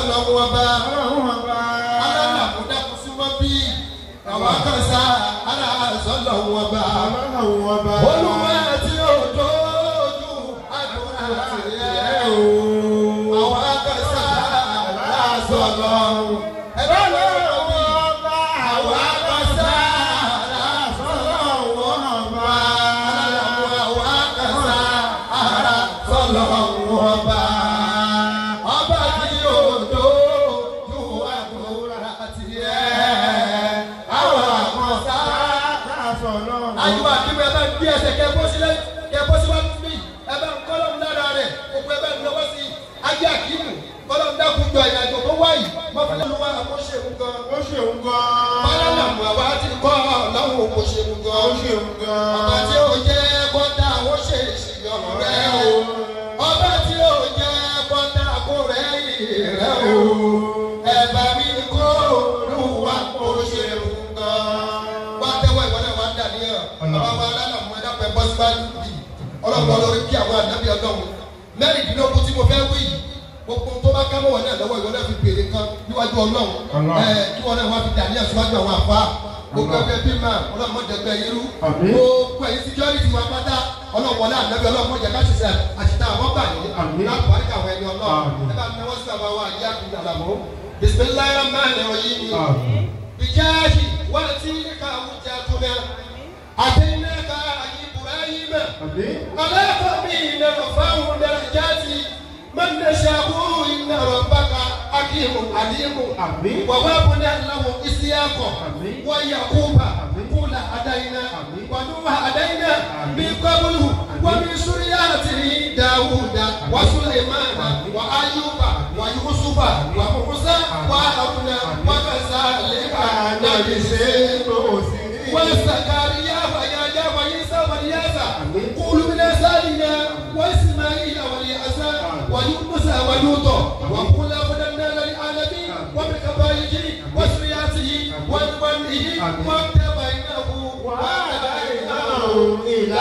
lọ́wọ́ bá alálàmúdákú súnmọ́ bí àwọn akọ́sá aláàzọ́ lọ́wọ́ bá olùwà tí ó dójú àdúrà tiẹ̀ o àwọn akọ́sá aláàzọ́ lọ́wọ́ ẹgbẹ́ lọ́wọ́ bá àwọn akọ́sá aláàzọ́ lọ́wọ́ bá alálàmú àwọn akọ́sá aláàzọ́ lọ́wọ́ bá ọba tí ó dójú àdúrà tiẹ̀ àwọn akọ́sá àyùbá kíbi ẹ bá gbé ẹsẹ̀ kẹ bọ́ sílẹ̀ kẹ bọ́ síwájú mi ẹ bá ń kọ́lọ́ lára rẹ̀ gbogbo ẹ bá ń lọ́wọ́ sí ayé àkímù kọ́lọ́ ń dákun jọ ìrìnàjò tó wáyì mọ́fílẹ́ ló wá àmọ́ ṣe ń gan. báyọ̀ mọ̀ àwa ti kọ́ lọ́wọ́ kò ṣe ń gan. ọba tí ó jẹ́ kọ́ńtà ó ṣe ìṣìyàn rẹ̀ o. ọba tí ó jẹ́ kọ́ńtà kó rẹ̀ yìí rẹ̀ o. ẹ̀bà mi kó olúwa kò ṣe ń gan. wá tẹ́wọ́ ìwọ náà wá dà níyàn. ọba wa lálẹ́ mọ̀ ẹ̀dá pẹ̀ bọ́sí bá lùdì. ọlọ́pàá lórí kí àwọn ànábì ọlọ́run mẹ́rìndínlógún tí mo fẹ́ wí yìí gbogbo tó bá kámọ́ wọn náà lọ́wọ́ ìwọ náà fi béèrè kan níwájú ọlọ́run Allah. ẹ kí wọn náà wá fi dàní àṣíwájú àwọn àfa gbogbo Allah. ẹgbẹ́ bímọ ọlọ́run mọ̀jẹ̀ gbẹ irú Àmín. gbogbo ẹ̀yin security wa pátá ọlọ́run wọlé ànábì ọlọ́run mọ̀jẹ̀ ká ṣiṣẹ́ àṣìta àwọn gbà ní Àmín. láti wárí káwọn ẹni ọlọ́run Àmín. ẹ bá mi wọ́n sí àwọn àwọn àjẹ́ àkùnrin àlàmọ́ bisimilayi rahman rahim bijahi wàtí ká wùjà tó náà àtẹnudẹ́ ká ibrahim على قبيل رفعه درجات من نشاء إن ربك حكيم عليم آمين. ووهبنا له إسحاق آمين. ويعقوب آمين. كل هدينا آمين. ونوح هدينا آمين. من قبله ومن ذريته داوود وسليمان آمين. وأيوب ويوسف وموسى وهارون وكذلك نجزي وزكريا ويحيى وعيسى والياسى آمين. قولوا من أسالنا وإسماعيل والياسى ويونس ولوطا وكلا فضلنا للعالمين ومن قبائله وسرياته ومنه واتبعناه وهديناه إلى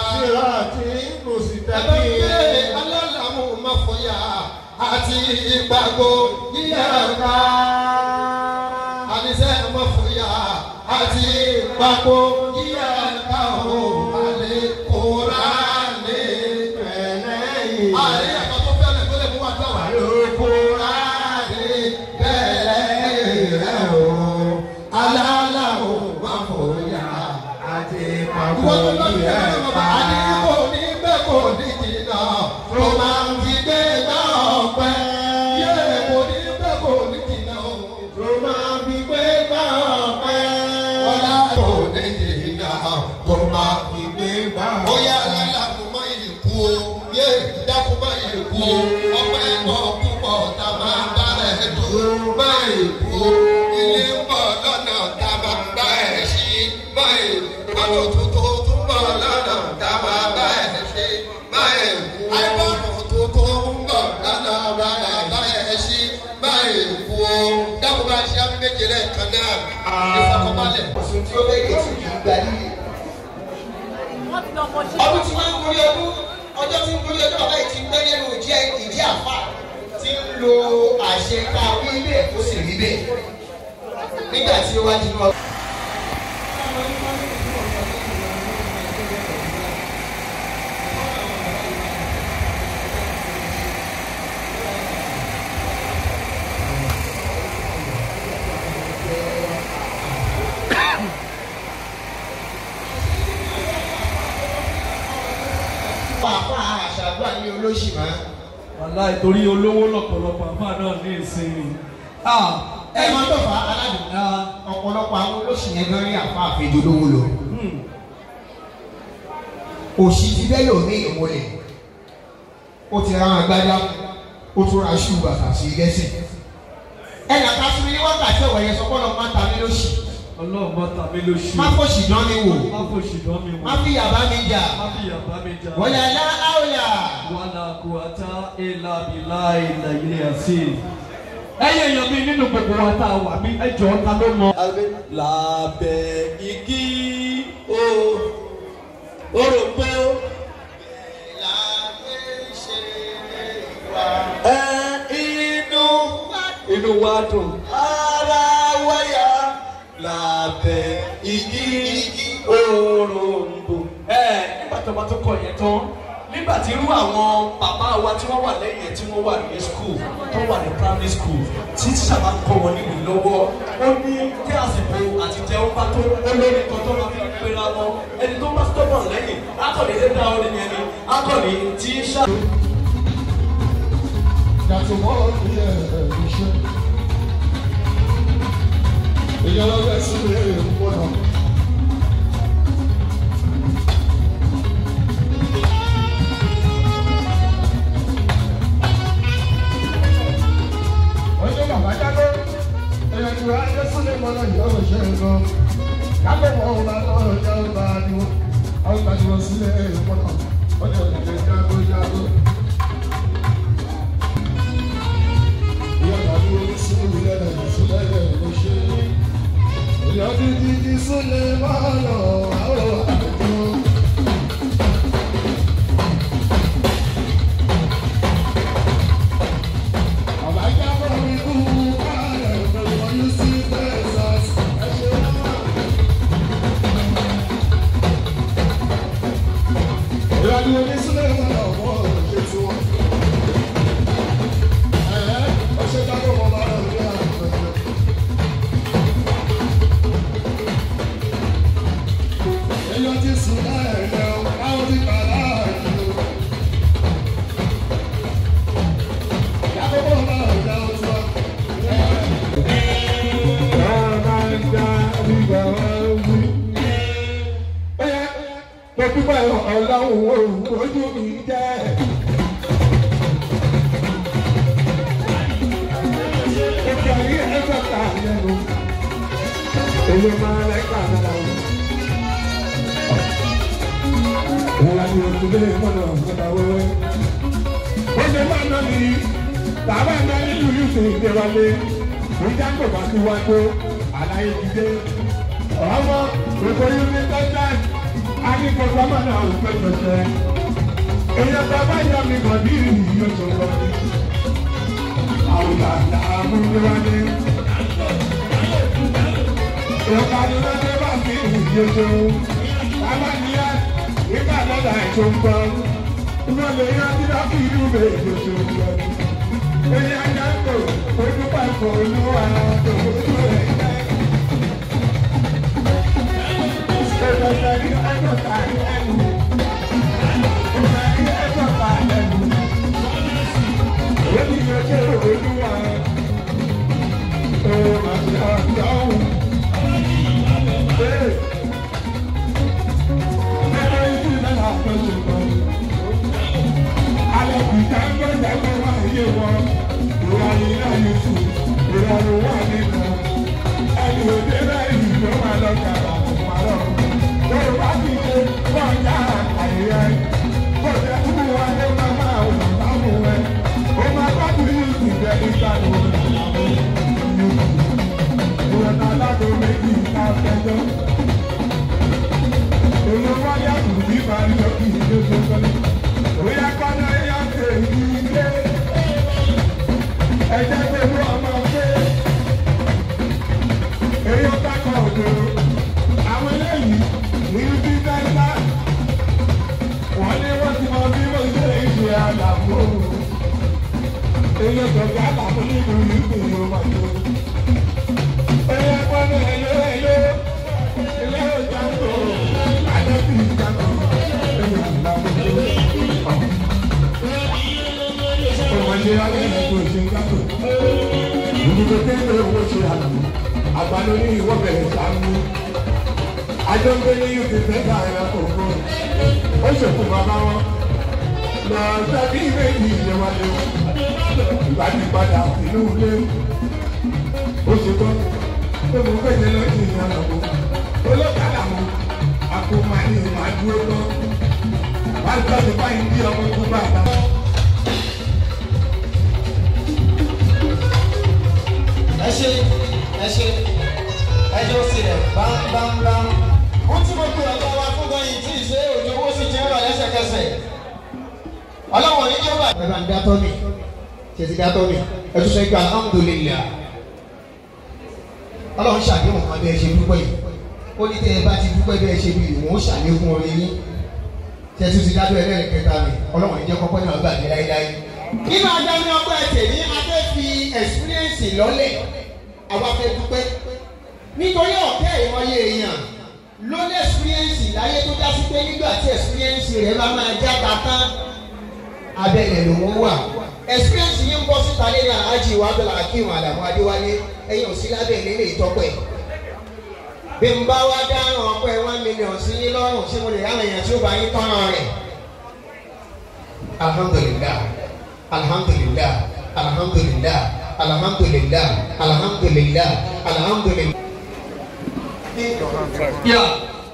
ẹgbẹ́ alálàmú mọ̀fọ́yà àti ìgbàgbọ́ yíyàrá àníṣe mọ̀fọ́yà àti ìgbàgbọ́ yíyàrá o àlè kóra lè bẹ̀rẹ̀ àlè ẹ̀kọ́ tó fẹ́rẹ̀ tó lè mú wàdúrà wà lè kóra lè bẹ̀rẹ̀ rẹ̀ o alálàmú mọ̀fọ́yà àti ìgbàgbọ́ yíyàrá àdìgbò ní bẹ́ẹ̀ kò ní jìnnà tó máa ń fi gbé náà pẹ́. yé kò ní bẹ́ẹ̀ kò ní jìnnà tó máa ń fi gbé náà pẹ́. wọ́lá kò ní jìnnà tó máa fi gbé náà pẹ́. ó yá lálá kó má yìí kú o yé dákú má yìí kú o ọpẹ́ pọ̀ púpọ̀ tá a máa bá rẹ̀ dùn má yìí kú o ilé ń bọ̀ lọ́nà tá a máa bá ẹ̀ sí má yìí kú o àwọn tuntun tún bọ̀ lọ́nà tá a máa bá ẹ̀ sí má yìí kú o àìbọ̀nù tuntun ń bọ̀ lọ́nà tá a máa bá ẹ̀ sí má yìí kú o dákú bá ṣe àmì méje rẹ̀ kan náà ìfọkànbalẹ̀. Oṣù tí ó léde tí kì í gba líle. Ọdún tí wọ́n ń gorí ọdún, ọjọ́ tí ń gorí ọdún bàbá yìí ti ń gbé nínú ìdí ìdí àfà tí ń lo àṣẹ ká wí bẹ́ẹ̀ tó sì rí bẹ́ẹ̀. Nígbà tí ó wá nínú ọdún. Pàápàá àṣàdúrà ní olóṣì máa. wàhálà ìtorí olówó lọ́pọ̀lọpọ̀ àfa náà ní ìsinmi. Ẹ máa tó fa aládùn. Ọ̀pọ̀lọpọ̀ àwọn olóṣì yẹn gan rí àfa àfẹ́jọ́ lówó lọ. Òṣì ti bẹ́ẹ̀ yóò ní ìmọ̀lẹ̀. Ó ti ra agbádá, ó tún ra ṣú bàtà sí lẹ́sìn. Ẹnì kan fún mi ní wákàtí ọ̀wọ̀ yẹn sọ pọ́nlọ́ máa ta mí lóṣì. ọlọ́run bá ta mí lóṣù. Má fòṣì dán mi wò. má fò ṣìdán mi wò. Má fi yàbá mi jà. má fi yàbá mi jà. Wọ́n yà lá áwòyà. wàhálà kò àtà ìlà bìlà ìlà ilé àti. ẹyẹ èèyàn mi nínú gbogbo wa tá a wà mí ẹjọ́ ta ló mọ. lábẹ́ igi o orògbó ẹ inú wá dùn. ara wáyà lábẹ́ igi òròǹbó. ẹ nígbà tó bá tó kọ yẹn tán nígbà tí irú àwọn bàbá wa tí wọ́n wà lẹ́yìn ẹ̀ tí wọ́n wà ní school tó wà ní primary school tí tíṣà bá ń kọ́ wọn níbi lọ́wọ́ ó ní kí àsìkò àti jẹun bá tó olórí kan tó máa fi pera wọn ẹni tó bá stubborn lẹ́yìn akọ̀ni ṣe dá orin yẹn ni akọ̀ni tíṣà. Yàtọ̀ mọ́ ní ẹ̀ẹ́dùṣẹ́. Èèyàn lọ́wọ́ ẹ̀sìn lè pọ̀ náà. Ọjọ́ bàbá jáde, èèyàn ti wá dé sílẹ̀ mọ́nà ìyàwó ṣe é gan. Yàtọ̀ mọ́ ọ̀hún bá lọ́wọ́ ọjà ọba àdìwọ́. Àwọn ìgbàdìwọ̀ sílẹ̀ mọ́nà. Ọjọ́ ìdílé jágó jágó. Ọlọ́run ojú mi jẹ́. Òkè ayé ẹgbẹ́ ta yẹnu. Èyí máa lẹ́ka náà. Ìyá ni oṣù lé mọ́nà ọ̀gá wẹ́wẹ́. Ó ṣe máa ná mi. Bàbá náà nínú Yusuf Ìdéwálé. Ìjà kò bá ti wá tó. Àlàyé ti dé. Ọmọ òkò yìí ní Tẹ́tẹ́. Akíkọ̀ọ́ ọmọ náà ò fẹ́ pẹ̀sẹ̀. Èèyàn bàbá yà mí kàn ní ìrìn yóò tó lọ. Àwùjọ àmúlẹ́wálé. Ìyọ̀kadì lọ́dẹ bá fi ìyẹ̀jọ. Bàbá níyà nígbà lọ́dà ètò ń bọ̀. Ìwọ lè yá tí wọ́n fi ìlú bẹ̀ ìyẹ̀jọ ń bọ̀. Èyí ajá ń tò, ojú pàpọ̀ olúwa tó ojú rẹ̀ jẹ́. Ìgbésẹ̀ ní ẹ̀dọ̀ta ẹ̀lú. Ìgbésẹ̀ ní ẹ̀dọ̀ta ẹ̀lú. Èyí ni ojú olúwa. Ó máa ṣe àjọhùn. Thank you. Èyí tó gbà láàmú nínú ìlú ìlú ọmọdé. Èyí ẹ̀kọ́ ní ẹ̀yọ́ ẹ̀yọ́. Àgbàdo ní ìwọ bẹ̀rẹ̀ sàmú. Àjọ ń gbé ní Yúti Fẹ́ta ẹ̀rọ kòkó. Ó ṣèkú bàbá wọn. Lọ sẹ́bí méjì ìjọba lé. Ìgbà tí padà sínú ilé. Ó ṣe tán. Pé mo fẹ́ jẹ lọ́sìn ìyànà kó olókàlà mu àkómánì máa dúró tán wàá gbọ́ sí báyìí bí ọmọ ikú bá ta. ẹ ṣe ẹ ṣe ẹjọ́ sílẹ̀ bámbámbám. wọ́n tí mo pe ọ̀gá wa fún gan yìí tí ì ṣe òjò owó sì ti ń rọ̀ lẹ́sẹ̀kẹsẹ̀. ọlọ́wọ̀n ní jọba. ẹ bá ń dátọ́ mi ṣe ti dátọ́ mi ẹ tún sọ pé alhamdulilayi ọlọ́run ṣàdéhùn kan bí ẹ ṣe dúpẹ́ yìí ó ní tẹ́ ẹ bá ti dúpẹ́ bí ẹ ṣe bí ìwọ̀n ó ṣàlékún orí yín tẹ́tù ti dábẹ́ ẹlẹ́rìí kẹta mi ọlọ́run ìjẹ́ kọ́kọ́ náà gbàgbé láíláí. nínú adájọ́ ọgbà ẹ̀tẹ̀ ní adé fi ẹ̀sìpírẹ́ǹsì lọ́lẹ̀ àwa fẹ́ dúpẹ́ nítorí ọ̀kẹ́ ìmọye èèyàn ló ní ẹ̀sìpírẹ́ǹsì láyé tó dá sí pé nígbà tí ẹ̀sìpírẹ́ǹsì rẹ̀ bá máa já tata abẹ́lẹ̀ lòún wà ẹ̀sìpírẹ́ǹsì yìí ń bọ́ síta lé ní aláàjì wa bẹ̀rẹ̀ akíwọn àdàmú adéwálé ẹ̀yìn òsì lábẹ́ ìlélẹ̀ ìtọ́pẹ́ bí n bá wá dáhùn ọpẹ́ one million sí yín lọ́rùn ṣé mo lè ráwọn èèyàn tí ó bá yín tọ́ràn rẹ̀ alhamdulilah alhamdulilah alhamdulilah alhamdulilah alhamdulilah alhamdulilah. Yeah.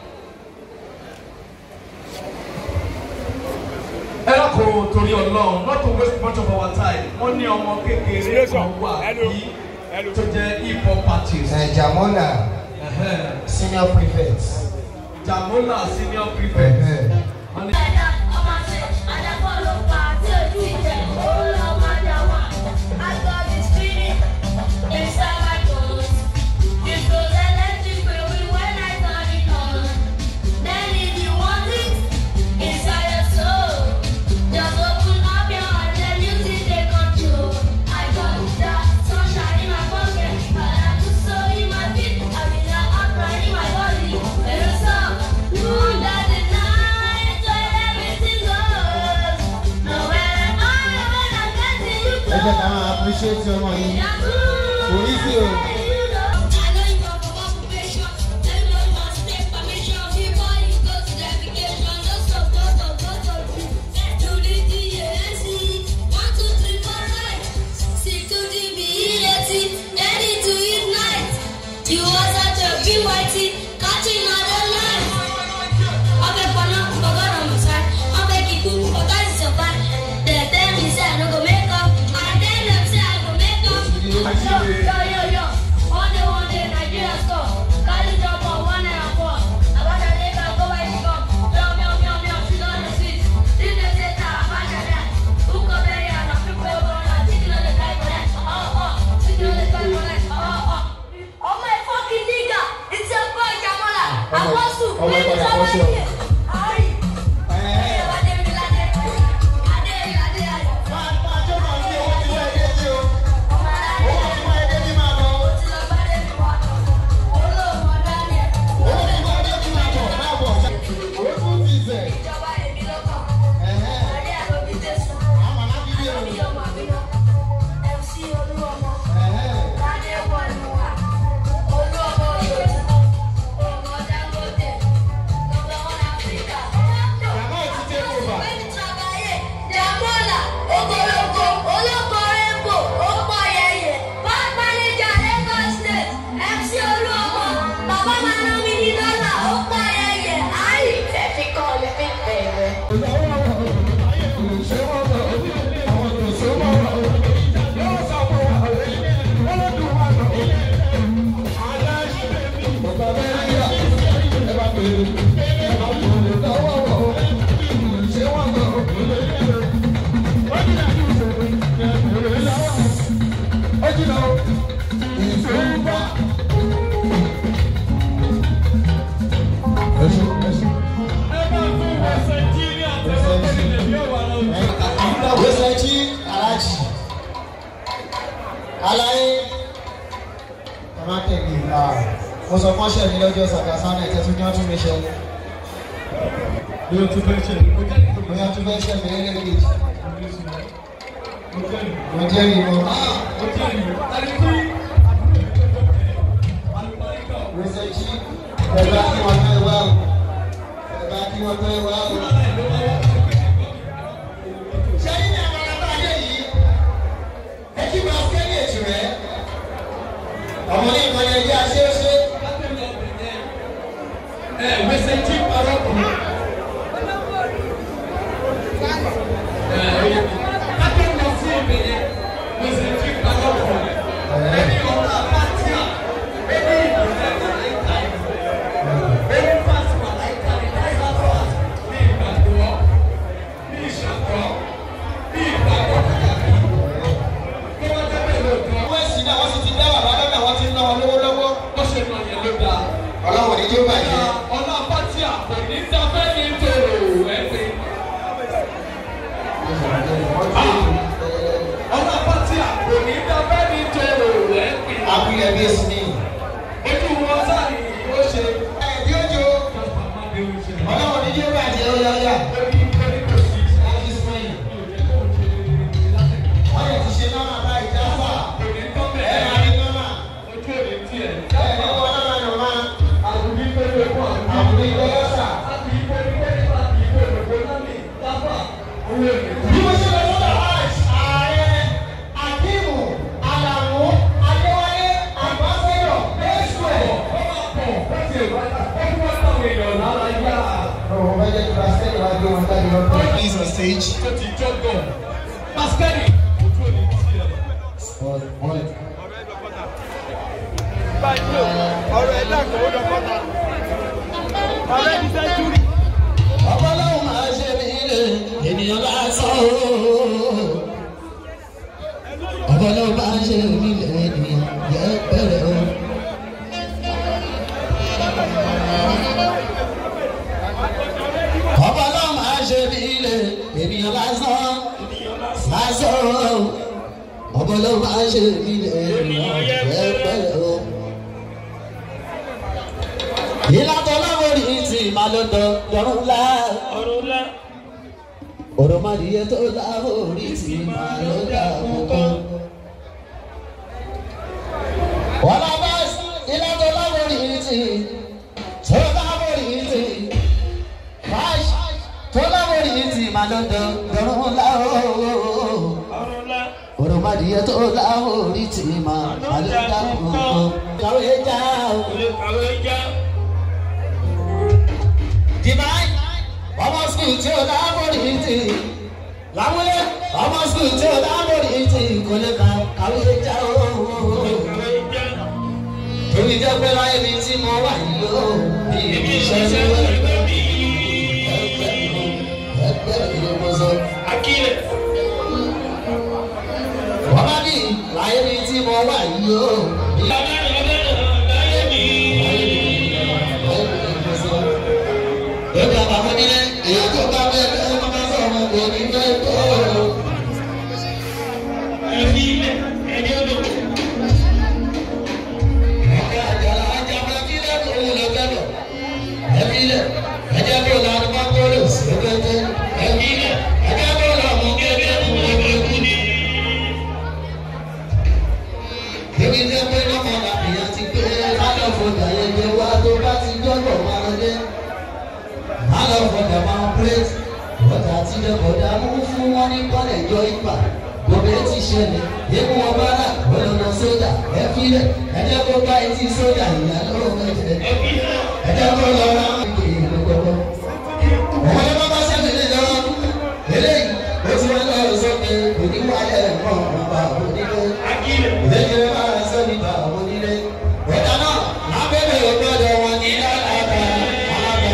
ẹ lọ́kùnrin torí ọlọ́run not to waste much of our time wọ́n ní ọmọ kékeré kan wà bí tó jẹ́ hip hop artist. ẹ jamola Ẹ̀hẹ́n. senior prefect. Jamola senior prefect. Wọ́n ní- ẹ jẹ́ ká máa appreciate ọmọ yìí orí sí o. You was such a BYT, catching other life. ọbẹ̀ pọnà ọgọ́rùn-ún mọ̀sán ọbẹ̀ kíkú ọ̀gá ìṣọ̀fà tẹ̀tẹ̀ mi sẹ́ I no go make up and then dem say I go make up. Yo, yo, yo, yo. One day, one day, Nigeria score. Carry drop on one and a four. About a day, go buy the cup. Meow, meow, meow, meow, sit on the seat. This is it, ah, back at that. Who come here and I prepare for that? Sitting on the guy for that. Oh, oh. Sitting on the guy for that. Oh, oh. Oh, my fucking nigga. It's a boy, Jamola. Apostle. Oh, my Bring God, it over Apostle. here. Hurry. Ogologo, olóko rainbow, ó pọ̀ yẹyẹ, bank manager Lagos State, MC Olúọmọ, bàbá máa ná mi ní dọ́là, ó pọ̀ yẹyẹ, àyè fẹ́ fi kọ́ ọ lé mi bẹ̀rẹ̀. Wẹ́sẹ̀jì alájì. Aláyé. Ẹ má tẹ̀lé ìlà. Mo sọ fún ọ̀ṣẹ́ mi lọ́jọ́ Sàkásánà ẹ̀jẹ̀ tún ní ọdún mi ṣe. Bí o tún fẹ́ ṣe ní kó jẹ́ ìtòkè. Bóyá tún fẹ́ ṣẹ̀ mí lẹ́lẹ́kejì. Mo jẹ́rìí mo. Ó jẹ́ ìlú. Tàbí kí Wẹ́sẹ̀jì. Ẹ bá kí wọ́n fẹ́ wá o. Ẹ bá kí wọ́n fẹ́ wá o. Ṣẹ́yìn ní àwọn alábàáyé yìí. Ẹ kí máa fẹ́ ní ètò rẹ̀. Ọmọ ní ìkànnì ẹjẹ́ aṣeéṣe. ẹ wẹsẹ̀ tí parọ́ kù. Ẹ ẹ kájọ lọ sí ibẹ̀ yẹn wẹsẹ̀ tí parọ́ kù. Ẹni ọ̀tá pátí à, ẹni ìbílẹ̀ wà láìka ìbò. Ẹni fásitì wà láìka ìbò. Ẹni fásitì ọlọ́run ní jẹ́ bàjẹ́ ó yá yá. láti fún yìí. wọ́n yẹ ti ṣe nọ́mà báyìí dáfà. ẹ máa ní nọ́mà. ẹ ní wọ́n nọ́mà nọ́mà. àbùdí ìgbẹ́lẹ́sà. bí mo ṣe lọ sọ́dọ̀ hajj ààrẹ akíìmù alamu adéwálé àgbàsẹ́yọ̀ lẹ́sùẹ̀. ọ̀rọ̀ bá jẹ́ kí wọ́n sẹ́yìn wá gbé wọn jáde lọ́dọ̀. Please on stage. ọlọ́run máa ṣe mí lè ènìyàn lásán o. ọlọ́run máa ṣe mí lè ènìyàn yẹ bẹ̀rẹ̀ o. ọlọ́run máa ṣe mí lè ènìyàn lásán lásán o. ọlọ́run máa ṣe mí lè ènìyàn yẹ bẹ̀rẹ̀ o ìlàtọ̀ láwòrì tí màá ló dọ̀ dọ̀rùn ńlá. ọ̀rọ̀ máa di iye tó láwòrì tí màá ló dà kókó. wọ́n lọ bá ìlàtọ̀ láwòrì tí tó láwòrì tí fáṣ tó láwòrì tí màá ló dọ̀ dọ̀rùn ńlá. ọ̀rọ̀ máa di iye tó láwòrì tí màá ló dà kókó. kàwé já o. divine ọmọ skul tí o dábòrì ti lámúlé ọmọ skul tí o dábòrì ti kò lè ka kàwé já o. torí jẹ́ pé láyé mi tí mo wà yìí o bí ibi iṣẹ́ ṣe wẹ́. ẹgbẹ́ mi ló mọ sọ. wọ́n bá ní láyé mi tí mo wà yìí o. Lórí àbàmọ́ nílé, èyí tó bá bẹ́ẹ̀ bẹ́ẹ̀ ló máa sọ̀rọ̀ kò ní bẹ́ẹ̀ tó. Ọ̀gá àjàlá ajá máa fi lẹ́kọ̀ọ́ òun lọ gbẹ́dọ̀. Ẹbí lẹ̀, ẹjẹ́ kó lọ àdúgbò kóró sí gbẹ́gbẹ́. Ẹbí lẹ̀, ẹjẹ́ kó lọ mú gẹ́gẹ́ fún gbogbo ikú ni. Ebi jẹ́ pé lọ́mọ làbìyàn ti pé lálọ́ fọdà yẹn jẹ wá tó bá ti jọ́gbọ̀ máa lọ dé alọ fọdà máa plate ọjà tí lọkọdà mú fún wọn ní kọlẹ jọ ìgbà gbogbo ti ṣẹlẹ̀ ewu wọn bá rà ọlọlọ sójà ẹ filẹ ẹjẹ kó bá etí sójà ìyá lọ́wọ́ ẹjẹ ẹjẹ kó lọ rà ìgbè ìlú gbogbo. ọmọ yẹn bá bá sẹ́mi ní lọ eléyìí ó ti wọn lọ sókè oníwàlẹ̀ ẹ̀kọ́ ọ̀gbà onílé ìdẹ́gbẹ́ máa sọ nípa onílé. ọ̀dà náà lábẹ́bẹ̀ ògbọ́dọ̀ wọn ní alága alága.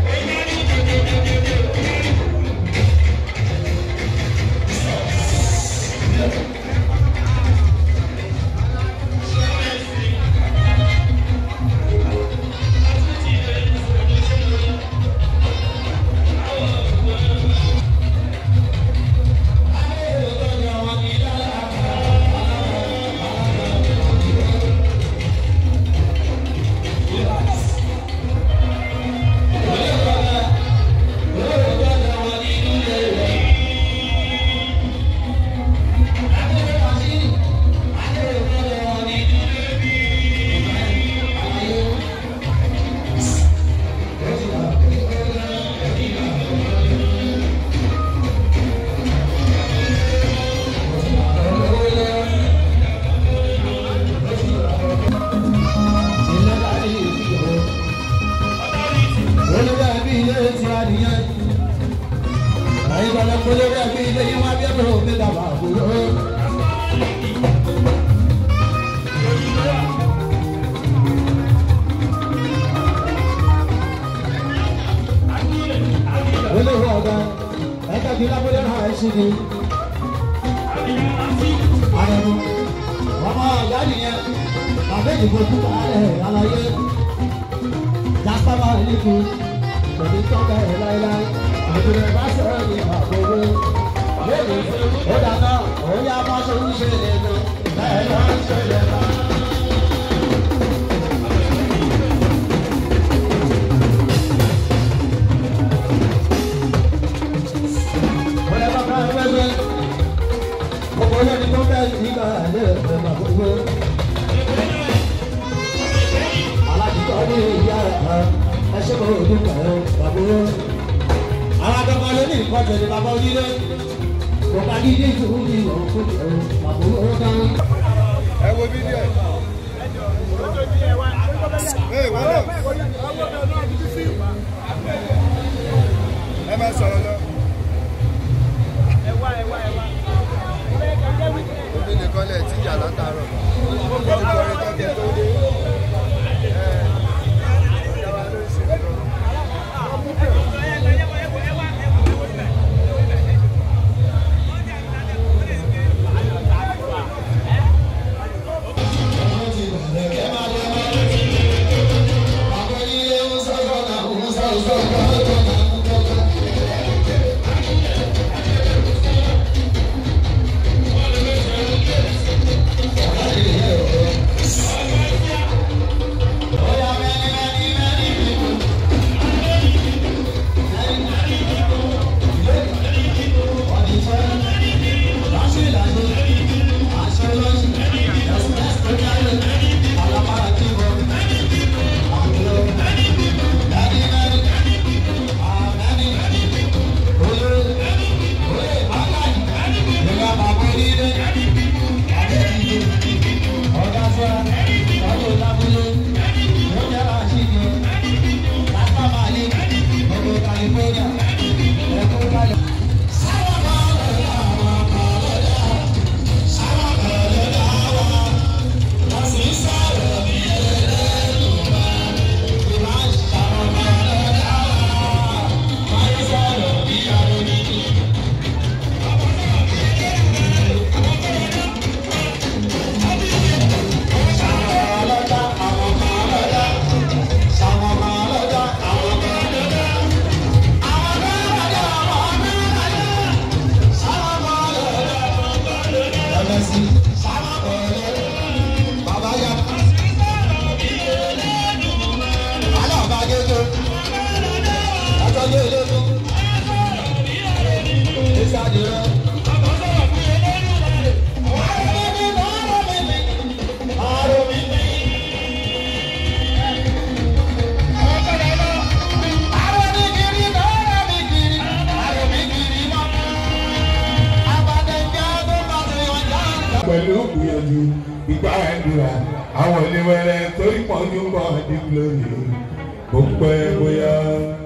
olórí ẹbí ilé ti adìyẹ àyíkalẹ̀ olórí ẹbí ilé yìí wá bí ẹgbẹ́ òbí dàbà àbúrò. olórí ọ̀gá ẹ̀ka kí lábúlé náà ẹ̀ ṣì ní. àrẹ̀mú ọmọ ọ̀gá nìyẹn bàbá ìdìbò tó bá ẹ̀ aláyé jásábà níbi òní tọ́ka ẹ̀ láéláé àbúrò bá sọ̀rọ̀ ní àbúrò lónìí ó dáná òun yá máa ṣe ń ṣe lè lò bẹ́ẹ̀ ló ń ṣe lè lọ. gbogbo. alájùkọ́ ní ìyá rẹ̀ ẹ ṣe kọ́ òdùn kẹ̀rọ bàbá. àwọn akẹ́kọ̀ọ́ ló ní nǹkan tẹ̀lé bàbá onílé. kò bá dídí ìṣòro ní ìwọ̀n fún kẹ̀rọ bàbá ó dán. ẹ wo fídíò ẹ. Ee, wọ́n lọ. ẹ máa sọ̀rọ̀ lọ. omi nìkan lẹ̀ tí ìyá látàárọ̀. ó ti kọrin tó fi tó dé. Ẹ, ọ̀gá wa ló ń ṣe lọ. pẹ̀lú gbìyànjú ìgbà àdúrà àwọn oníwẹ̀rẹ̀ torí pọ̀jù ń bọ̀ ní glory kò pẹ́ bóyá.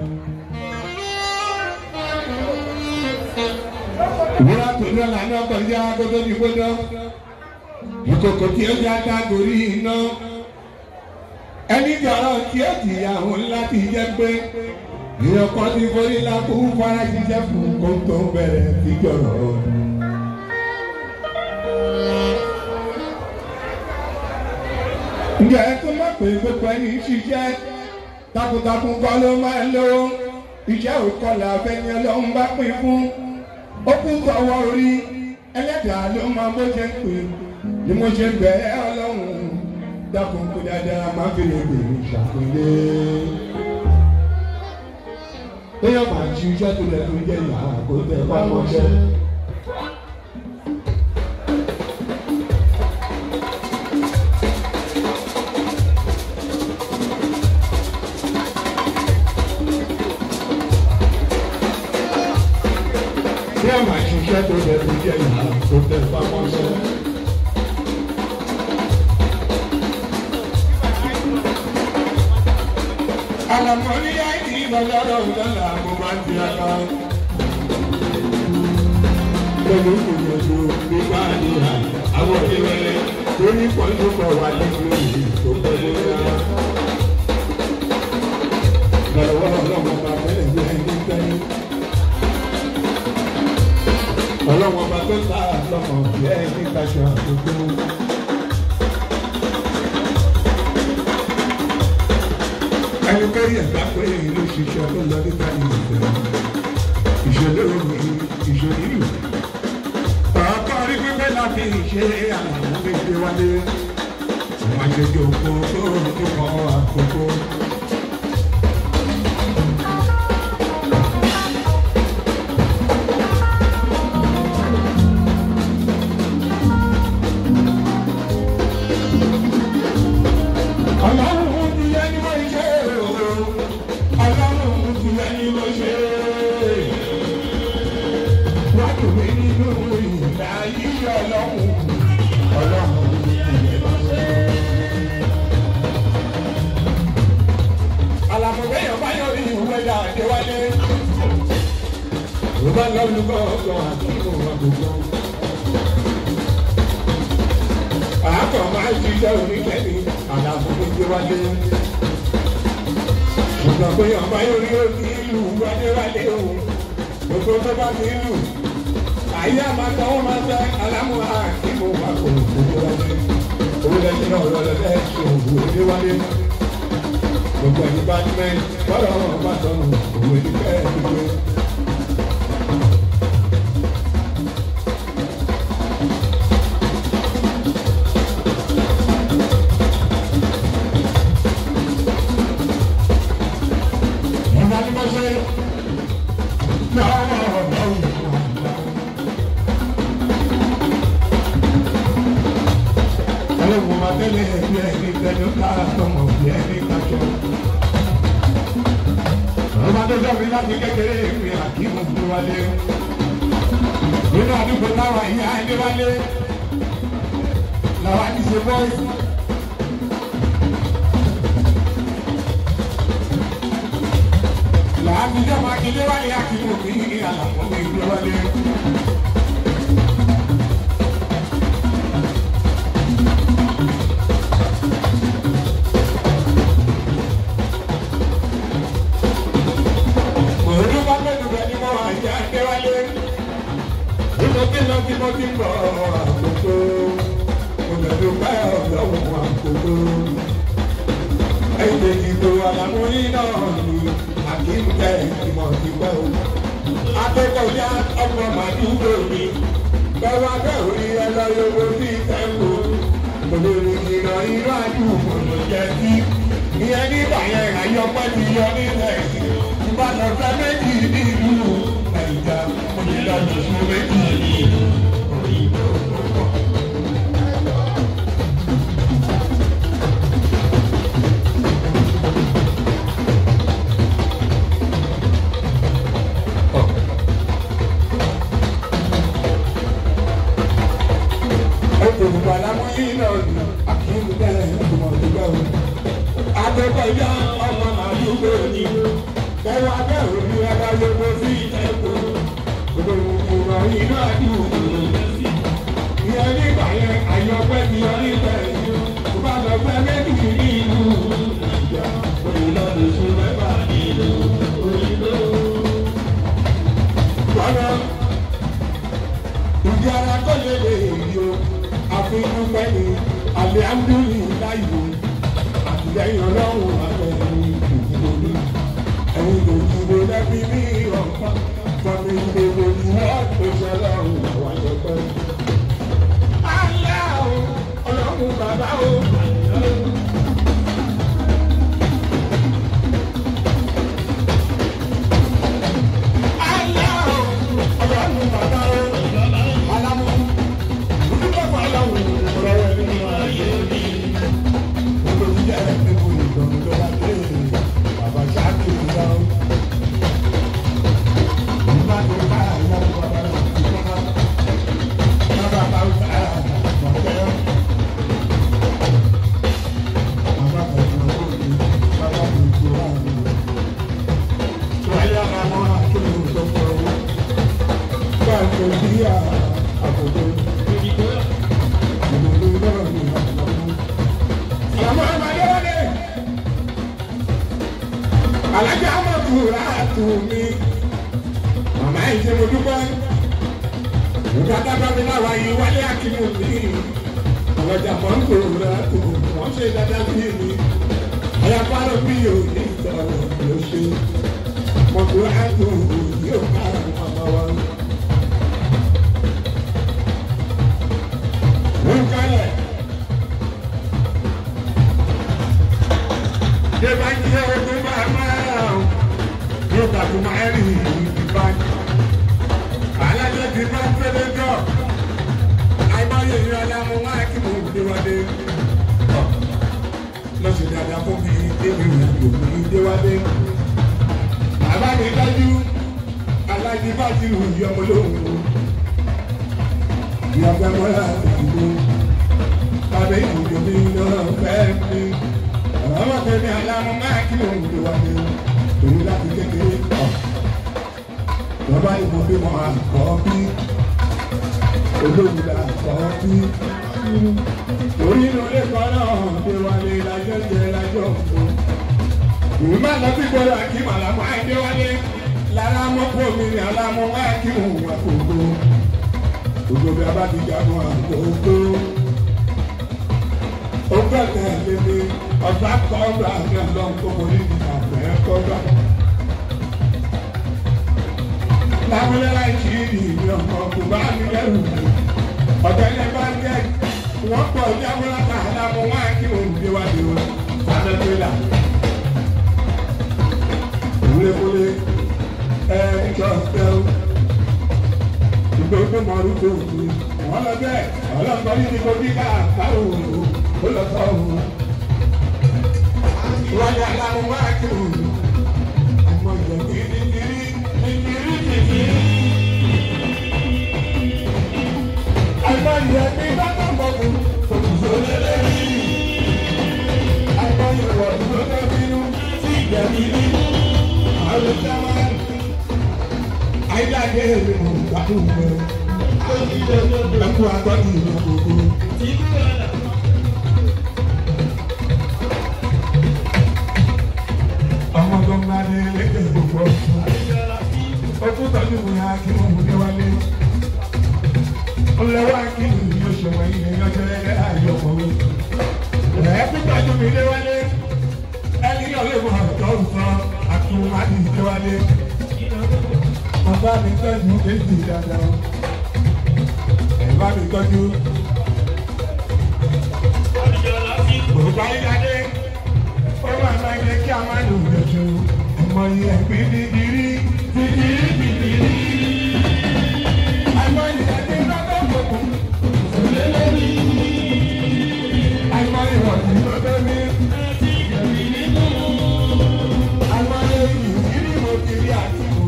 ìwúrà tó ní ọ̀là náà kọjá gbogbo ní gbóná ìkòkò tí ó já dá gorí iná ẹni jọ̀rọ̀ tí ó jìyà òun láti jẹ́ pé ìyọkọ ti forí lápò fara ṣiṣẹ́ fún kó tó bẹ̀rẹ̀ sí jọ̀rọ̀ ọdún. ǹjẹ́ ẹ tún mọ̀ pé gbogbo ẹni ṣiṣẹ́ takuntakun kọ́ ló máa ń lówó iṣẹ́ òkọlà afẹ́ni ọlọ́run bá pín fún ó kún sọ́wọ́ orí ẹlẹ́dàá ló máa bó ṣe ń pè ni mo ṣe bẹ̀ ẹ́ ọlọ́run dákun kó dáadáa má fi lè bèrè ṣàkólé. Téèyàn máa ń ṣiṣẹ́ tó lẹ̀ tó jẹ́ ìyá kó tẹ̀ bá mọ́ṣẹ́. Bí a máa ṣiṣẹ́ tó lẹ̀ tó jẹ́ ìyá kó tẹ̀ bá mọ́ṣẹ́. Àlàmọ́lí àìní ìbọ̀lọ́rọ̀ lọ́la mo máa ń tiraka. Pẹ̀lú ìgbìyànjú nípa àníyá àwọn ìrẹ̀lẹ̀ tó ní pọ̀jù pọ̀ wà nínú ìlú tó pẹ̀lú rárá. Bẹ̀rẹ̀ wọ́n ọlọ́wọ́ bá fẹ́lẹ̀ bí ẹni tẹ́lẹ̀. Ọlọ́wọ́ bá tó ta lọ́mọ bí ẹni kaṣọ àkókò. ẹnikẹ́ni ẹ̀gbá pé ìlú ṣiṣẹ́ tó lọ nípa ìlú ìṣẹ̀lẹ̀ omi ìṣẹ̀lẹ̀ ìlú. Ọ̀pọ̀ orí pípẹ́ láti ṣe àwọn méje wálé. Àwọn àjẹjọ òkú tó tó kọ́ àkókò. dùn mí nínú ìlà yìí ọlọ́run ọlọ́run ìyẹn ló ṣe. àlàfọ̀gbẹ́ yẹn bá yọrí ìwé dà déwálé. ló bá lọ lù gbọ́ngàn àti ìmọ̀ àgbègbè. àákọ̀ máa ń ṣiṣẹ́ oníkẹ́ni àlàfọ̀gbẹ́ déwálé. ṣùgbọ́n pé ọba yọrí òní ìlú wádéwálé o gbogbo tó bá ti lù àyè àmàtà wọn máa tẹ alámúhà kí mo máa kó òkú wálé owó lẹ́yìn náà lọ́lẹ́ bẹ́ẹ̀ ṣe òwò èdè wálé gbogbo ẹni bá ní mẹ́rin bọ́lá ọ̀rọ̀ bá sọnù òwò èdè bẹ́ẹ̀ dúró. Ìgbà tí mo ṣe Ọlọ́run máa tẹ́lẹ̀ ẹbí ẹni tẹ́lẹ̀ kára tọmọ bí ẹni kájọ. Ọba tó sọ mi láti kékeré mi àkímù tó wálé. Nínú àdúgbò táwa ìyá ẹni wálé. Làwa ti ṣe bọ́ọ̀sì. Làámi jẹ́ máa kílé wálé àkímù mi ní àlàfo mi gbé wálé. Òru bá mẹ́nu bẹ̀ ni mo wà ìyá ẹgbẹ́ wálé. Bí mo ti lọ bí mo ti ń bọ̀ àkókò. Mo bẹ̀rù bá ọ̀dọ́wọ̀ àkókò. Ẹ̀yìn lèyìn tó àlàmú yín náà ni àkíńkẹ́ ìmọ̀ ìgbẹ́ o. Akẹ́kọ̀ọ́ yá ọmọ màdúgbò mi. Bẹ́ẹ̀ wá bẹ́ẹ̀ orí ẹ lọ yọ̀wọ̀ sí ìtẹ́kù. Mo lè rìn ìrìnà inú àdúgbò ló jẹ́ sí. Ìyẹn nígbà yẹn àyọpẹ́ ti yọ nílẹ̀ yìí ìbàdàn fẹ́ méjì nínú ẹ̀yà onílànà fún méjì nínú òyìnbó. Òkùnkùn àlámúyí náà ni àkíyèsí bẹ́ẹ̀ ìgbìmọ̀ ìgbà wo. Akẹ́kọ̀ọ́ yá ọmọ màdúgbò ni kẹwàá bẹ́ẹ̀ ò ní ẹ̀ka yòókù sí ìtẹ́kù gbogbo inú àdúgbò ìyẹn nígbà yẹn àyọpẹ́ ti yọ níbẹ̀ tó bá lọ fẹ́ méjì nínú ìjà òyìnbó sùn mẹ́fà nínú òyìnbó. Bọ́lá ìdí ara tó lè lè yí o àfihàn pẹ́ni àlẹ́ àmúlùmí láyò àtìlẹ́yìn ọlọ́run àtẹ̀yìn ìdìbò ní ẹ̀yin ló ti wo lẹ́bí ní ọ̀pá fọmi gbogbo ni wọ́n tó ṣẹlẹ̀ ọ̀hún àwọn àjọpẹ́. Alẹ́ o, ọlọ́run bàbá o. Alẹ́ o, ọlọ́run bàbá o. Alámú, ojúbọ̀ fún aláwọ̀ ọ̀rọ̀ rẹ̀ nínú ayé mi. Gbogbo ìjẹ́ ẹ̀mí kò ní ìdánwò lọ́wọ́ dé. Bàbá ṣáà kì í dáhùn. Alájà Amadu Ràtú mi màmá yìí ṣe mo dúpẹ́ nígbà dábàá mi láwa yìí wálé akínú mi ọlọ́jà mọ̀ ń gbòòrò rẹ̀ tó wọ́n ṣe dáadáa sí mi ayapárò bí yóò ní ìtọ́rọ̀ ló ṣe mọ̀tò àtò yóò ká màmá wa. wọ́n kálẹ̀ ṣé bá jẹ́ ogun bá máa yóò tàbí máa rí ìbá alájọ ti bá fẹ́lẹ́ jọ àìmọye ìrọ̀lẹ́ ọmọ máa kí mo déwálé lọ́sẹ̀ dáadáa fún mi débi ìrìnàjò mi déwálé bàbá mi dájú alájí bá ti rù yí ọmọ lóhùn ìyàgbẹ́ mọ́lá ìdìbò tàbí ìdìbò mi náà fẹ́ mi. ọmọ tẹ̀mí alámú máa kí òun lè wá ní òun láti kékeré kọ́. bàbá ìbò bí mo àkọ́ bí olóògùn là kọ́ bí. orí inú ilé kan náà dé wálé lájọ́ jẹ lájọ́ fún. ìwé má lọ sí gbọ́dọ̀ àkí màlámù àìdé wálé lára mọ́kò mi ni alámú máa kí òun wà kókó. gbogbo bí a bá ti jagun àkókò. ó gbẹ̀tẹ̀ lédè ọ̀sán kọ́ńdà ní ọlọ́run tó mọ ní ìgbà kọ́ńdà. lábúlé láì sí ìdí ọmọ kò bá mi lẹ́rù ọ̀tẹ̀ ní bá ń jẹ́ wọ́n pọ̀ ní abúlátà alámú máa kí òun dé wá dé wọn sábẹ́ pẹ́lá. Wúlé-wúlé ẹ̀ẹ́dọ́gbẹ́ ìgbésẹ̀ mọ́rú tó kú wọ́n lọ bẹ́ẹ̀ ọlọ́gbọ́n yìí ni kò bí ká àpárò ó lọ sọ òun. wọ́n yà láwọn wá kí òun àmọ́ ìjọ kiri kiri kiri kiri. àmọ́ ìyẹn ní bàtà bọ̀kù kòkòrò lélẹ́rìí. àmọ́ ìwọ̀ ìgbọ́dọ̀ bínú sí ìjẹ̀bí ní àwọn ìjọba ayélujáde èrè mọ̀ gbádùn mọ́ ẹkú agbọ́dún ìlú gbogbo. ọmọ gbọ́ngá ní ẹlẹ́gbẹ̀ẹ́ gbogbo ọkùn tọ́jú mi á kí wọ́n mú níwálé. ọlọ́wọ́ kí ni yóò ṣe wọ́n yìí ní ọjọ́ ẹgbẹ́ àyọ̀kọ̀ mi. ẹ̀ẹ́kú tọ́jú mi níwálé ẹni ọlọ́wọ́ ọ̀dọ́ ọ̀sán àtúwádìí níwálé bàbá mi tọ́jú èsì dáadáa ẹ̀ bá mi tọ́jú. Bùrùkọ́ ayíjáde ó wà máa yẹ kí a máa lò lóṣù ọmọ yìí ẹ̀gbìn dídìrí dídìrí dídìrí. Àìmọ̀ ìyàdé lọ́dọ̀ gbogbo òṣèlè lórí. Àìmọ̀ ìwọ̀sí lọ́dọ̀ mi. Àìmọ̀ ìyìí mo ti rí àti mo.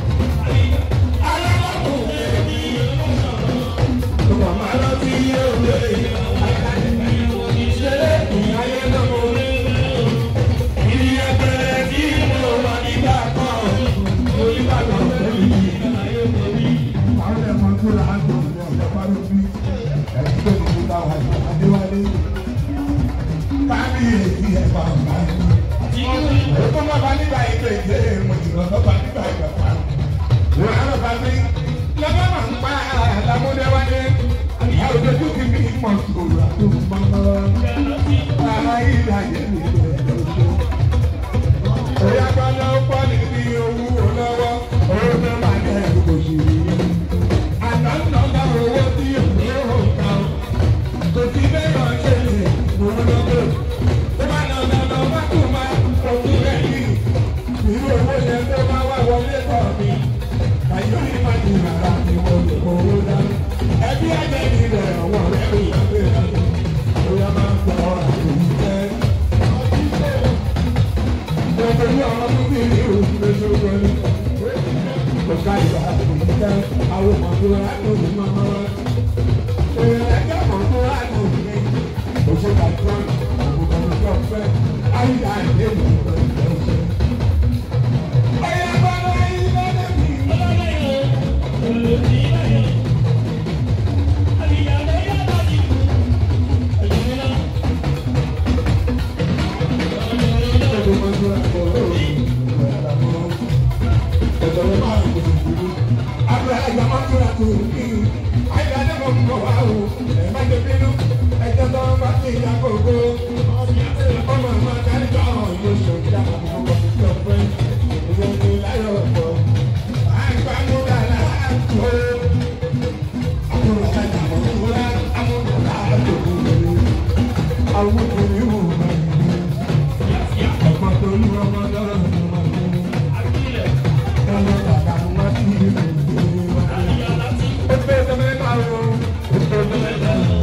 Mama lọ sí òde ìṣẹ̀lẹ̀ ìyáyé lọ́wọ́ ìdí ẹgbẹ́ tí mo wà nígbà kan onígbàgbọ́ lórí ìyáyé lórí. Àwọn ẹ̀fọn tó là á gbọ́ ní ọ̀dọ́ parí bí ẹ̀sìn tó ti ta wà ní Adéwálé. Káàbí èyí ẹ̀fà ọ̀gá yìí. Ó tó má ba nígbà ìgbà ìgbà ìmọ̀ ìrọ̀lọ́ bá nígbà ìgbà pa. Wọ́n á lọ bá mi lọ́wọ́ máa ń pa àlámúdéwálé ìyá òdodo kí mi mọ̀ sòrò àtúmọ̀ ayé ìdáyé mi lọ́jọ́. Oya gbọ́dọ̀ pọ̀ níbi owó lọ́wọ́, owó tó máa ní ẹ̀rù kò sí rí. Àná ń lọ́gbà owó tí òun ò kà ó. Kò sí bẹ́ẹ̀ ṣe lè mú lọ́gbà. Tó bá lọ lọ lọ bá tó máa òkú rẹ̀ yìí. Irú owó yẹn tó bá wà wọlé tọ̀ mi. Àyọ̀ yìí máa di rárá ni wọ́n lè kó owó dání ẹbí ẹgbẹ́ mi rẹ̀ ọwọ́ rẹ̀ rí ìyàgbé rẹ̀ bóyá máa ń gbọ́ àtòyí jẹ́. Gbogbo ní ọmọ tó bí ní oṣù méjì ó wọlé. Kò ká ìgbà àtòyí jẹ́ àwọn ọmọ tó rà ní òun máa máa wá. Èèyàn ẹgbẹ́ ọmọ tó rà ní òun ní oṣù kàtúrọ̀ àwọn ọmọ tó fẹ́. Ayíyá ìdí èmi ìgbà ìgbà ìṣẹ́. Ọ̀yà bọ́lá yìí lọ́dẹ̀ mi. Àwọn obìnrin wò máa ń gbé ọ̀pọ̀ tó ní ọmọ lọ́rọ̀ ní ọmọ ìlú. Ọmọ bàbá wọn ti rí ìlú wa. Ó pé tẹ́lẹ̀ náà o, ó pé tẹ́lẹ̀ náà o.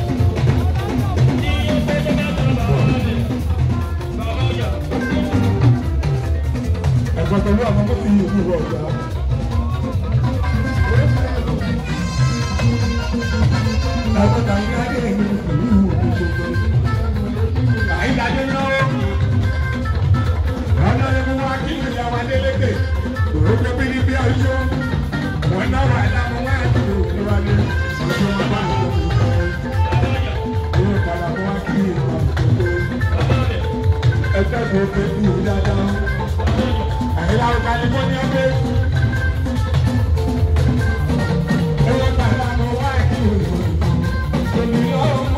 Ẹ̀gbọ́n tó ní ọmọ tó ti yí ìlú ọ̀gá. Àtọ́ta ní adé mi ìlú òṣogbo. Àyídájọ́ náà ọ̀nà ẹ̀mú wa kí ni ìyàwó Adélékè. Òrókè bí ní bí ọjọ́. Wọ́n náà wà láwọn wá àti òkúrọ̀lẹ́. Ọjọ́ wọn bá ń lọ sí ìfẹ́. Ìwé ìpàlàmọ́ wa kí ni ìwà òṣogbo. Ẹgbẹ́ tó fẹ́ kú dáadáa. Àyílá ọ̀gá ni mo ní ọgbẹ́. Ìwé ìpàlàmọ́ wa kí ni ìwà òṣogbo.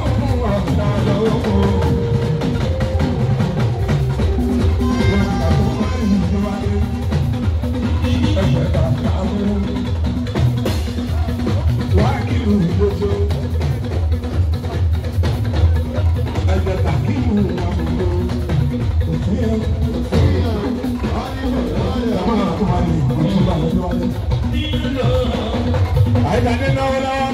Àìdáde náwó lọ́wọ́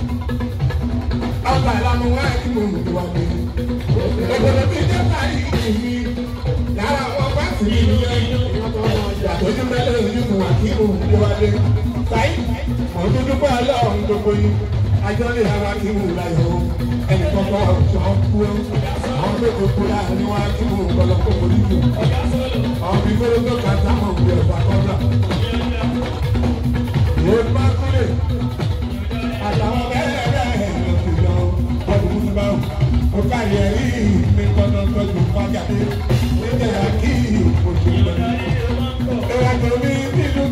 ọgbà ìlànà wá kí mo mú wa gbé. Ògbòdò tí jẹ́ báyìí kìí lára àwọn bá sì ní ìlú ẹ̀yìn. Ojú mẹ́lẹ̀ ojú mu wà kí mo mú wa gbé. Táyì, mo tún dúpẹ́ ọlọ́run gbogbo yìí. Ajọ́ lè ra kí mo ra yọ̀ ẹnì kọ́kọ́ ọ̀ṣọ́ kú ẹ́. Àwọn tó kò kó láàrin wá kí mo gbọ́dọ̀ kó mo níjò. Àwọn bí gbọ́dọ̀ tó kà sáwọn òbí ọ̀fà kọ́dà. Ìwé bá kúlẹ̀ àtàwọn bẹ́ẹ̀ bẹ́ẹ̀ lọ sí lọ ọdún tó bá wù. ó kárí ẹ̀rí mi tọ́nà tọ́jú fájáde níjẹ́ yà kí oṣù lọ. ìwà tó ní nínú.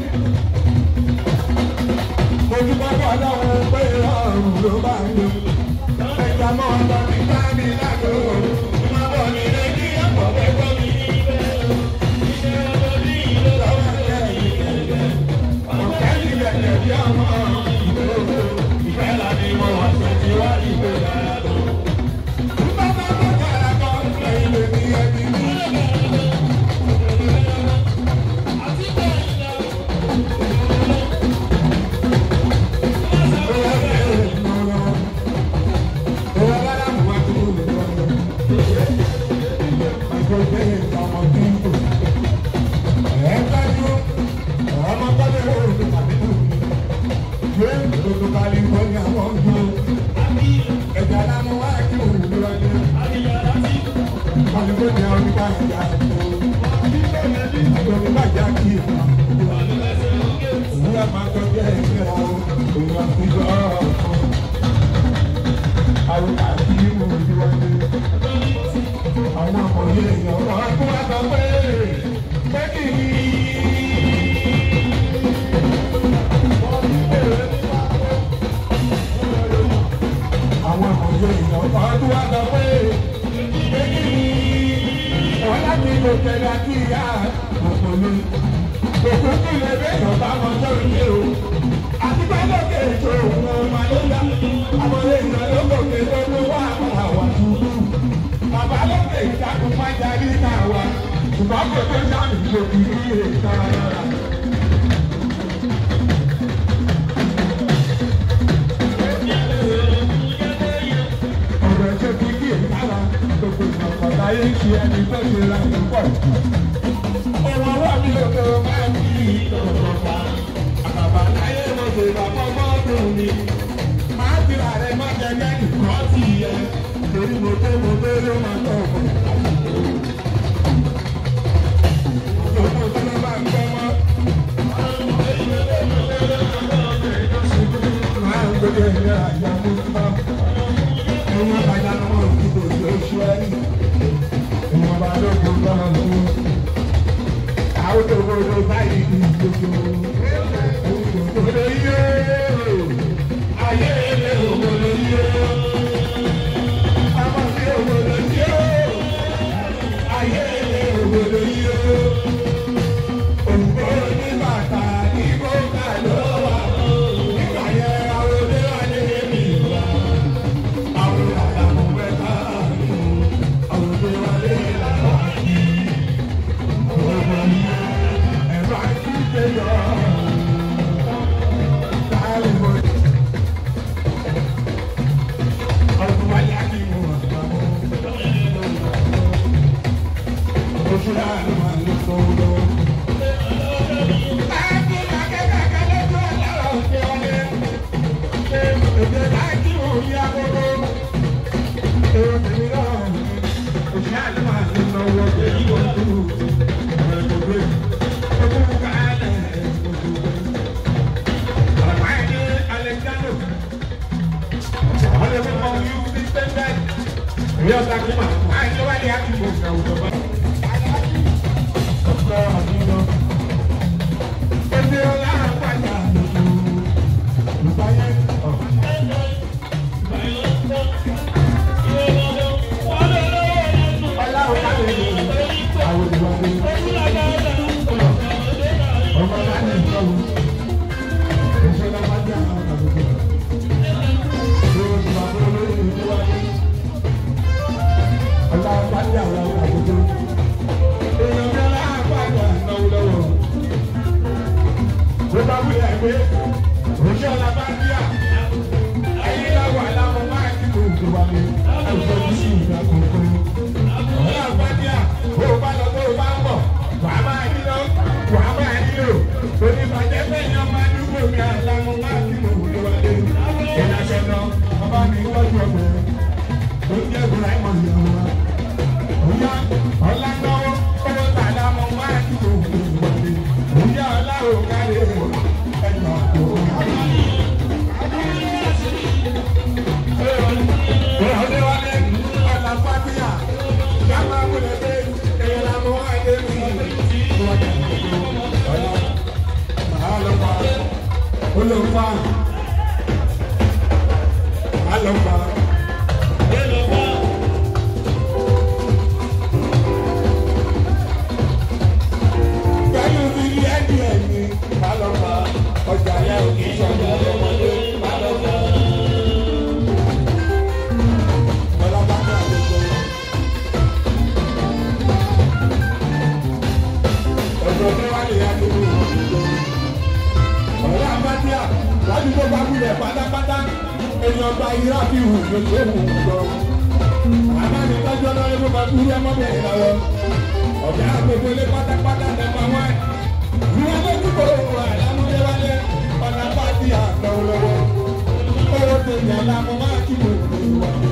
mo dúpẹ́ bọ́ láwọn pé ọ̀run ló bá ń lò. ẹja mọ́ ọ̀dọ́ ní sáàmì lágbo. má bọ̀ ní ilé kí ọ̀pọ̀ bẹ́ẹ̀ gbọ́ mi níbẹ̀. iṣẹ́ ọdún ní ìlú lọ́wọ́ ẹ̀ ọ̀kẹ́ ní ẹ̀jẹ̀ bí ọmọ ìfẹ́ la ni mo wà sí ti wá ìgbé dáadọ́. Bàbá bàbá àgbà ẹ̀yìn lè ní ẹbí mi. California, wọ́n dúró. Ẹ̀jẹ̀ alámọ̀ wá kí òun ló wáyé. California oníkà ìjà ìjọ. Àjọyọ̀ bá já kí ìmọ̀. Òun á máa tọ́jú ẹ̀jẹ̀ ra o. Òun á fi lọ ọ̀kan. Àwọn àti ìmọ̀ òjò wáyé. Àwọn ọmọdé èèyàn wọ́n á kó wá sọ pé pé kì í. àwọn ọmọdé èèyàn ọdún wa sọ pé èyí ni wọn láti lò tẹ̀lé kí ìyá òkò mi òkú kí lè bẹ ìjọba wọn sọ̀rọ̀ yé o àti pé lókè ètò òun ọmọ ló yá àwọn èèyàn ló gòkè tó ló wà àwọn tuntun bàbá lókè ìdákun má jarí náà wá ṣùgbọ́n kò tó sáàmì ìṣòkì ní èèkàn rárá. ọ̀rọ̀ ṣe fi kí èyí ara gbogbo ìgbàgbọ́ láyé ń ṣe ẹni tó ṣe ra ìlú pọ̀ jù. ọmọ wa mi ò tó máa ń kí ìtọ̀tọ̀ pa. àbàbà láyé mo ṣe bàbá mọ́tò mi. máa ti rà rẹ má jẹ lẹ́yìn kọ́ sí ẹ. torí mo tó mo tó ló máa tọ̀ ọ̀pọ̀. Gbogbo tí wọ́n bá ń gbọ́ mọ́. Máa ń gbé ẹ̀yà àjà mú bá ẹ̀yin àgbàjá ni wọ́n ti kò sí oṣù ẹ̀yìn ìwọ̀n bá lóko lọ́nà tó àwọn tó gbogbo báyìí ní gbogbo òkòló yé ayé ilé òkòló yé ọmọ sí òkòló yé ayé ilé òkòló yé òkòló ní bàtà ní kókà ló wà nígbà yẹn àwọn olè wà ní èmi wà. Thank you. ọ̀sà kí mà àìsàn wà ní àdúgbò ìgbàwùjọ bá. ọ̀pọ̀ àdúgbò ẹgbẹ́ ọlá àpàdà lòdù ìbáyé ọ̀. ọlá ọ̀pá lè lò àwọn ìwádìí. ọmọ náà ní ìtọ́wò. ìṣẹ́lá bá jẹ́ àwọn àgbègbè. yóò ti máa bọ́ lórí ìwádìí ọlá pàdé àwọn àwùjọ. èèyàn bí ọlá pàdé ànáwó lọ́wọ́. ló bá wí ẹgbẹ́ òṣì ọlá bá díà. ayé láwọ̀ aláwọ̀ máa ń dìbò tó wà ní àwùjọ ní sí ìgbà kọ̀ọ̀kan. ọlá pàdé à bó o bá lọ bó o bá ń bọ̀ wà á máa nílò wà á máa nílò. onífàjẹ́ bẹ́ẹ̀ yan máa dúró mi àlámọ̀ máa ń dìbò tó wà ní. ìlàṣẹ náà ọba mi tọ́jú ọgbẹ́ ó jẹ́ ìbúra ìmọ̀ ìyàwó wa. Òyà ọ̀làgbọ́wọ́ owó tàdá mọ máa ń tó ìwọlé. Òyà ọ̀làwọ̀ kárí ẹ̀yọ̀ àpò. Ọ̀dẹ wálé ọ̀là fàtíyà yàrá wọlé dé èyàn làmú àdé mi. Ọ̀là màá lọ pa olùfà màá lọ pa. Gbẹ́yìn ti rí ẹ̀dí ẹ̀mí, má lọ bá ọjà yẹn ò kì í ṣọ̀dọ̀ ọmọdé, má lọ bá. Bọ́lá bá ní àlejò. Ọ̀dọ̀ ní wá lè yá nínú ìlú. Ọ̀rẹ́ àbádíà, láti tó bá wulẹ̀ pátápátá, èèyàn gba irá fi hù lóṣù òhun lọ. Àbáni tọ́jú ọlọ́run ló máa kú rí ọmọbìnrin lọ́wọ́ ọ̀gá gbogbo ilé pátápátá nẹ́ẹ̀mà wáì. Ìwọ lójú kò wà lámúdéwálé ọ̀nà pàtí àtọ̀wọ̀lọ́wọ́. Owó tèmi àlámọ́ máa kí mo lè wà ní.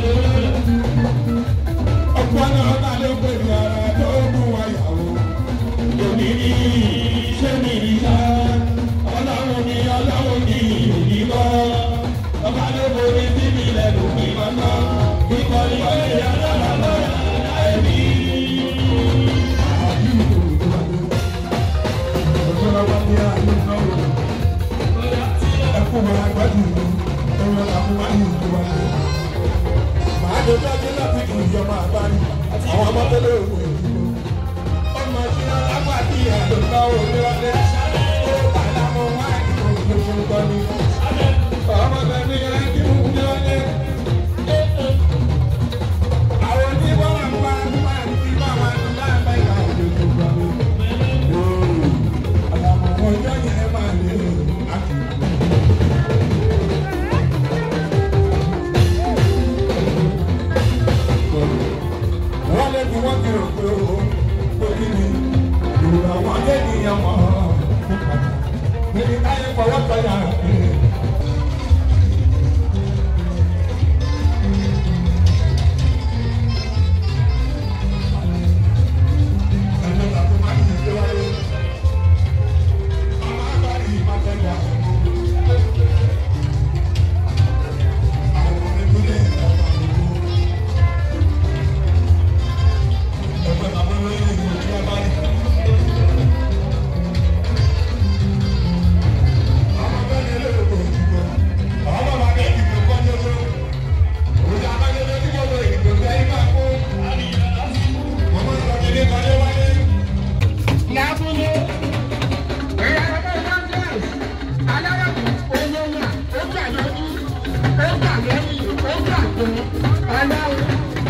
Ọ̀pọ̀ náà ta ló pè ní ara tó mú wa yàwó. Èmi ní ṣé mi ní sá. Ọlọ́run ní ọlọ́run ní ìlú kọ́. Ọba ló borí sí mi lẹ́nu kí mọ́tọ́. Ìkọ̀lì ọ̀lẹ́ yàrá lọ́la ẹ̀mí. Àwọn ọmọ tẹ́lẹ̀ òun ìdìbò. Ọmọ tí wọ́n lápá tí ẹ̀dùn náà ò ní wọlé. Ó bàlá mọ wá ìdìbò lóṣù kan ní. Ọmọ tẹ̀lé ẹ̀dùn ní wọlé. Àwọn tí wọ́n wà ń bá máa ń bí bá wa ní láàbá ìgbà òjò tó gbà mí. Àlàmọ̀ ọjọ́ yẹn máa lè àkùkù. wọ́n lé bí wọ́n ti rò pé o pé kí ni ìrora wọn lé nìyẹn mọ́ níbi táyé fọwọ́ tọ́jà pé. ẹni tàbí má ti ṣe wáyé ọmọ àgbáyé má tẹ̀lé àwọn ọmọ àwọn ìpínlẹ̀ ìjọba àdúgbò. Ẹgbẹ́ bàbá lóyún ní ìlú tí wọ́n bá rí. Àwọn bẹ́ẹ̀ ni eléyìí kò dìbò. Àwọn bàbá bẹ́ẹ̀ dìbò kọ́ ní oṣù. Òjò abájọ́jọ́ tí kò lọ ìdìbò bí ayé máa kó. Wọ́n máa ń sọ kí ní kọ́lé wáyé. Lábúlé, ẹ̀yà ọmọ Congress, aláwọ̀ olówó, ó gbà lójú, ó gbà lẹ́yìn, ó gbà tó, aláwọ̀.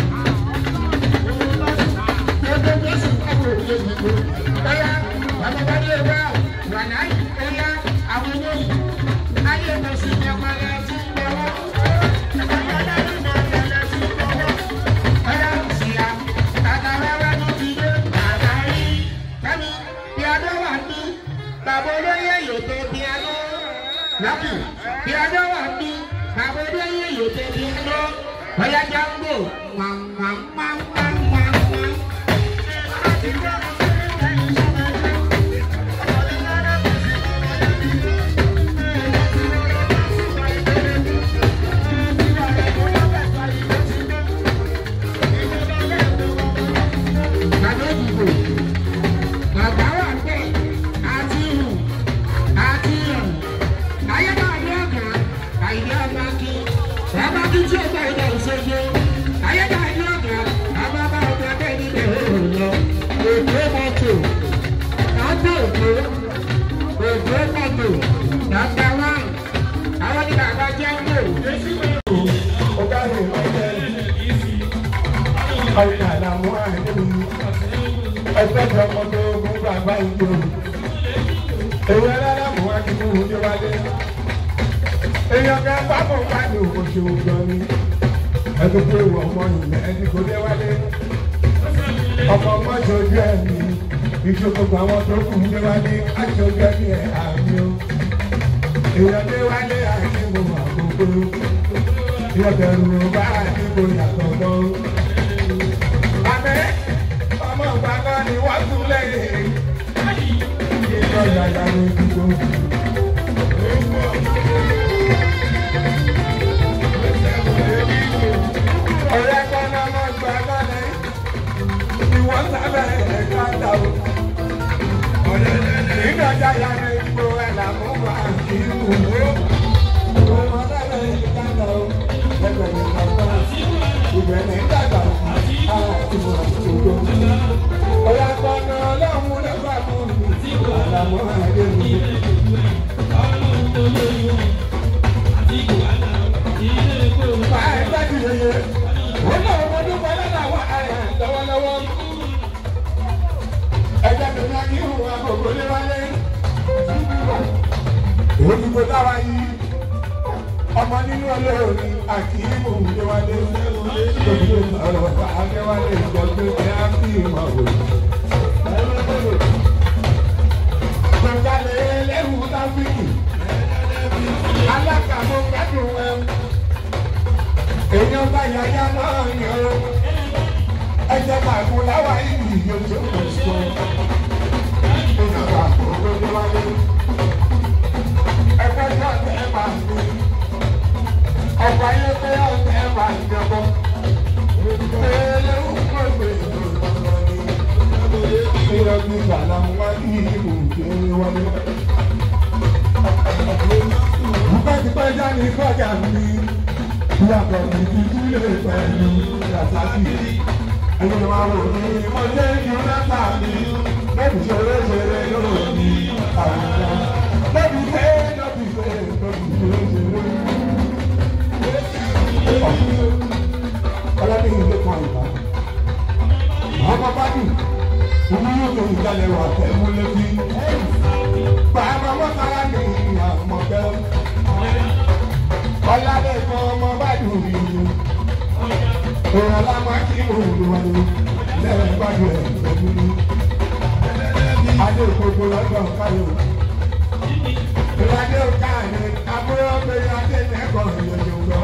Gbogbo Jésù káwọ̀ òye nìgbò. Ẹ̀yà ọmọdé wa wà láyé, ẹ̀yà àwọn olóyè. Ayé mo sì ní ọmọ ẹ̀ tí ń lọ́wọ́. Ẹ̀yà dájú mọ̀ ẹ̀ tí ń lọ́wọ́. Ẹ̀yà ìsìyà, àtàwẹ́wẹ́ ló ti dé, àtàrí. Kẹ́mi, piano wà ní. Bàbá olóyè yòókè piano. Lákì, piano wà ní. Bàbá olóyè yòókè piano. Ọ̀yá Jango, wàm wàm wàm wàm wàm wàm. ṣoṣo ayédájú ọ̀gá àbábá ọ̀gá bẹ́ẹ̀ nílẹ̀ òòrùn lọ èdè mọ́tò nàbẹ̀ èdè èdè mọ́tò nàbẹ̀ wán àwọn ní bàbá jẹ́ ń lò. ọ̀gá rẹ̀ ọ̀gá ọ̀gá làwọn àìní ẹgbẹ́ tó ọmọ tó ogun bàbá ìjọ èyí aláràmù wá kí fún oúnjẹ wálé èèyàn kan pápọ̀ pàdé òkòṣe òjò ni ẹgbẹ́ tó wọ ọmọ ìlẹ̀ ẹni kò dé wálé ọmọ ọmọ ìṣojú ẹ̀mí ìṣòkòkò àwọn tó kù dé wálé aṣojú ẹ̀mí ẹ̀ àmì o èèyàn dé wálé àti mo mà gbogbo ìyọ̀bẹ̀rù bá àdìgbò yàtọ̀ lọ. Àmẹ́ ọmọ ìgbàgbọ́ ni wọ́n tún lẹ́yìn. Ìjọ yàyà ló dúró. Ọ̀rẹ́ kan náà mọ̀ ìgbàgbọ́ ni ìwọ́n sábẹ́ ẹ̀ka dà o. Ìjọ yàyà ló dúró ẹ̀ làmú wà kí wò ó. Olùkọ́ táwa yìí ọmọ nínú olóòní àkìímù níwájú lójú ọ̀rọ̀ akẹ́wálé ìjọgbé ní áfíìmọ̀ òní. Gbọ̀ngàlẹ̀ ẹlẹ́rù táfíìkì alákàmọ́ gbádùn ẹ̀ èèyàn bá yàyà náà yàn ó ẹ̀jẹ̀ màgùn láwa ìlú yóò tó kò sọ. Ìjọba ògbó níwájú ẹgbẹ́ tí ọ̀tẹ̀ máa ń gbé ọba yẹn pé ọ̀tẹ̀ máa ń jọbọ. Ẹlẹ́wọ̀n kọ́ ìgbé ìlọ́gbọ̀n ni. Ìrọ̀bí ìgbàlá ń wá ní ìlú ìgbéni wọlé. Tipẹ́tipẹ́ jáde kọjá mi. Ìyàtọ̀ mi ti dúlé pẹ̀lú Rasaki. Ẹni máa wò ní mo jẹ́ ìlú lẹ́tà mi. Lẹ́bi ṣeré ṣeré yóò ní àwùjọ. Lẹ́bi ṣe lọ́bi ṣe lọ́bi ṣeré ṣeré ọlọ́dún yìí ló kàn ìgbà. ọmọ bá dùn omi yóò tó ìjàlẹ̀ wà tẹ̀mú létí. bàbá mọ́tàlá ní àmọ́ bẹ́ẹ̀. ọ̀làdẹ̀ kan ọmọ bá dùn yìí. òrò lámà kí òòlù wà ní lẹ́yìn gbàdúrà ẹ̀ pẹ̀lú ní. adé gbogbo lọ́dọ̀ káyọ̀. ìwádìí ọ̀ká ni àbúrò pé adé nẹ́kọ̀ọ́ ìyẹ̀yẹ̀ gbọ́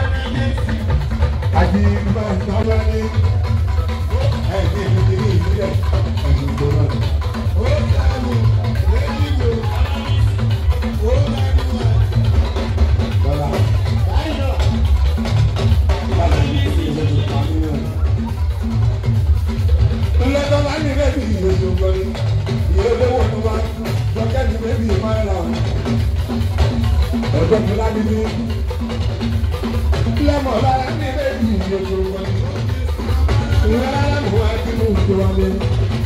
àti ìgbà ìtọ́lá ní ẹ̀ẹ́dẹ́ ìdílé ní ìbílẹ̀ ẹ̀sùn tó náà. ó dànù lẹ́yìn tó ó dànù wá. bọ́lá báyọ̀ báyọ̀ ní ìdílé tó pa nínú ẹ̀. ńlọ́tọ́ bá ní bẹ́ẹ̀ bí ìwé tó gbọ́ ní ìwé lówó tó bá lọ́kẹ́ ní bẹ́ẹ̀ bí ìmọ̀ ẹ̀ rà ọ̀dọ́ tó lábí ní lẹ́mọ̀ lára ní méjì ìyókù wọn. Ìwé rárá mú wá kí mú ìjọ wọn lé.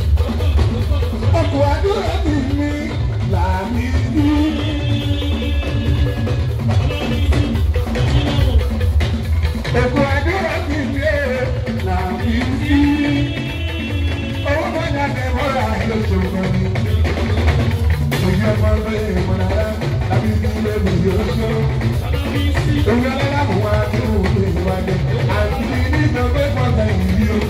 Ọkọ̀ àdúrà ti ní làmì bí. Ọkọ̀ àdúrà ti ní làmì bí. Owó bọ́jà tẹ mọ́ra lóṣù kan ní. Òye ọmọ lóye ìmọ̀lára làbí bí lóbi yóò ṣó. Òye ọlọ́lá mú wá kí mú ìjọ wọn lé. Àti ní ìjọba ìfọ̀sẹ̀ ìlú o.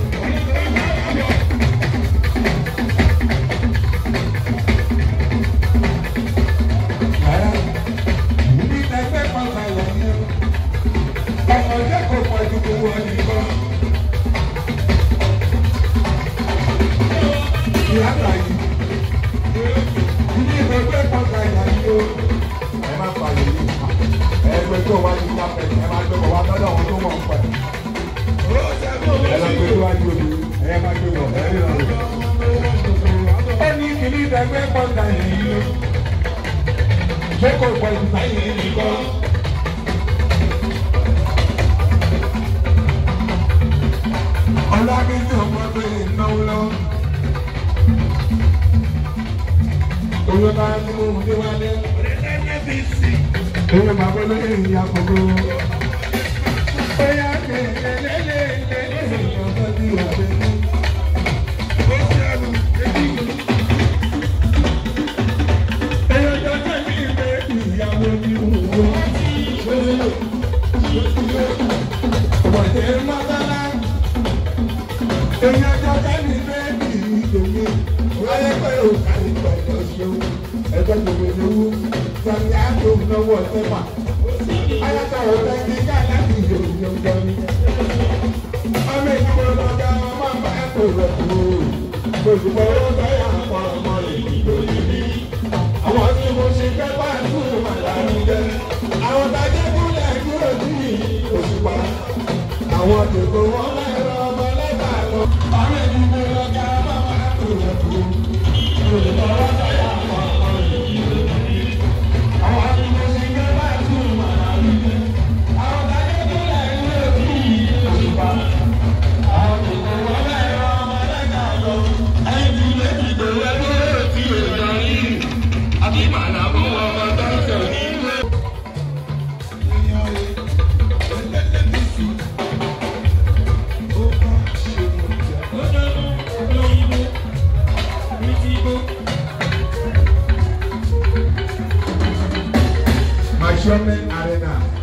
Ẹni kìíní ìdẹ́gbẹ́ pọ̀ta yìí ṣé kò pọ̀ ìgbà yìí nìkan. ọlábísí ọmọdé ìnáwó lọ. owó bá ń mú un déwálé. owó bàbá olóyè ìyá gbogbo. bóyá lélẹ́lẹ́lẹ́lẹ́ ọ̀dọ́ bí wà lẹ́nu. Ẹyọ jọjọ ní ìgbé ìyàwó ní òwò. Ọmọdé mọ́tálá. Èyàn jọjọ ní ìgbé ìdòmí. Wáyé pé òkà ìgbà ìjọ ṣeun. Ẹgbẹ́ gbogbo ìlú. Sọ̀rọ̀ àjò lọ́wọ́ sẹ́fà. Ayọ̀tọ̀ ọ̀tẹ̀ ní ká láti ìdòmí ọjọ́ ní. Ọmọ ìdúró lọ́jà ọmọ bá ẹ̀kọ́ rẹ̀ kúrò. Gbogbo ọ̀rọ̀ sọ́yà àpọ̀ ọmọ ìdòmí ní àwọn tí mo ṣe fẹ́ bá tún màlárí jẹ́ àwọn tajẹ́ kúlẹ̀ kúrò sí òṣùpá àwọn tètò wọn lẹ́rọ ọmọ lẹ́tà lọ. àwọn ènìyàn lọ́jà bàbá tó yẹ kú olùkọ́ wọn sọ̀yà àwọn ọmọ ìlú àwọn tí mo ṣe fẹ́ bá tún màlárí jẹ́ àwọn tajẹ́ kúlẹ̀ kúrò sí òṣùpá àwọn tètò wọn lẹ́rọ ọmọ lẹ́tà lọ. ẹ̀yìn tí méjì tó yẹ kúrò sí òṣùpá yìí àti màlàbọ̀ ọmọ tó ń sọ nínú ẹ̀. Mashome Arena.